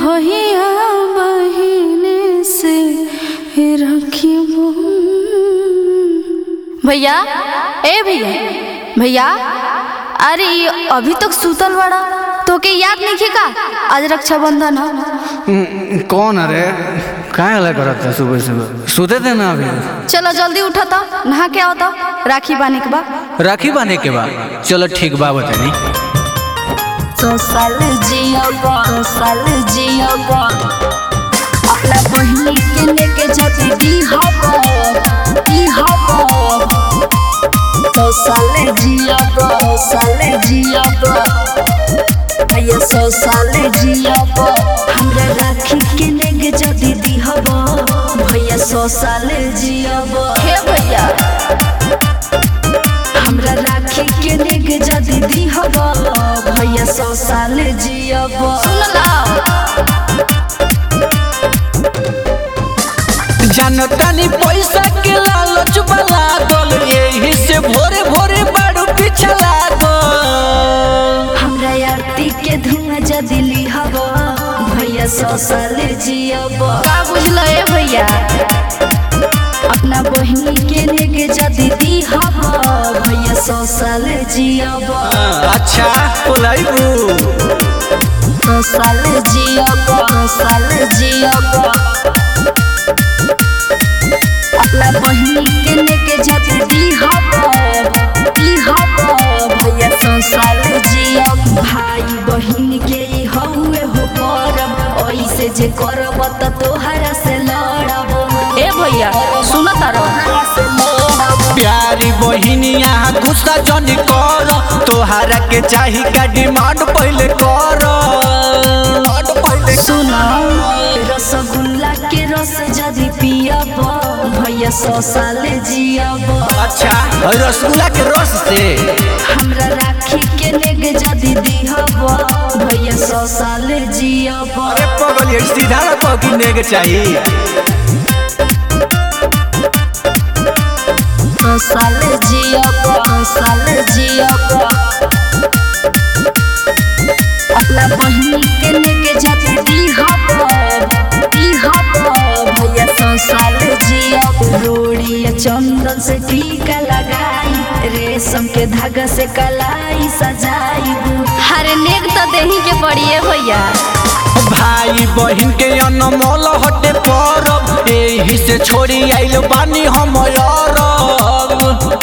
भैया बहिने से रखिबो भैया ए भैया भैया अरे ये अभी तक सुतल बड़ा तो के याद नहीं का आज रक्षाबंधन है हम्म, कौन अरे काय हला करत है सुबह सुबह सोते थे ना अभी चलो जल्दी उठा था नहा के आओ तो राखी बांधे के बाद राखी बांधे के बाद चलो ठीक बा बतानी तो साल जियोगा तो साल जियोगा अपना बहिनी के लेके जाती दी हबो दी हबो तो साल जियोगा तो साल जियोगा भैया सौ साल जियोगा हमरा राखी के लेके जाती दी हबो भैया सौ साल जियोगा हे भैया हमरा राखी के लेके जदी दी हब भैया सौ साल जियब जानतानी पैसा के लालच वाला गल यही से भोरे भोरे बाड़ू पीछा लागल हमरा आरती के धुआं जदी ली हब भैया सौ साल जियब का बुझल ए भैया अपना बहिनी के लेके जदी दी हब भैया सौ साल जियब अच्छा बोलाइबू सौ साल जियब सौ साल जियब अपना बहिनी के लेके जाती दी हब दी हब भैया सौ साल जियब भाई बहिन के ई हउए हो परब ऐसे जे करब त तोहरा से लड़ब ए भैया सुन तारो प्यारी बहिनी यहाँ गुस्सा जनी कर तोहरा के चाही का डिमांड पहले कर पहले सुन रसगुल्ला के रस जदी पियब भैया सौ साल जियब अच्छा रसगुल्ला के रस से हमरा राखी के लेके जदी दीहब भैया सौ साल जियब अरे पगल ये सीधा रखो कि नेग चाहिए सौ साल जियब सौ साल जियब अपना बहिनी के लेके जदी दीहब दीहब भैया सौ साल जियब रोड़ी या चंदन से टीका लगाई रेशम के धागा से कलाई सजाई हर नेक तो देही के पड़िए भैया भाई बहन के अनमोल हटे परब एही से छोड़ी आइल बानी हम अरब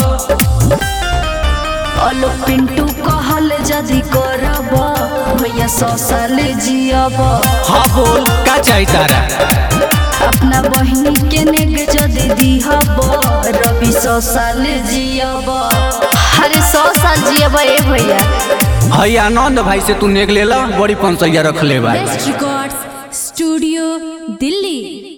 अलो पिंटू कहल जदी करब भैया सौ साल जियब हाँ बोल का चाहिए तारा अपना बहिनी के नेग जदी दीहब रवि सौ साल जियब अरे सौ साल जियब ए भैया हई आनंद भाई से तू नेग लेला बड़ी पंसैया रख ले भाई बेस्ट रिकॉर्ड्स स्टूडियो दिल्ली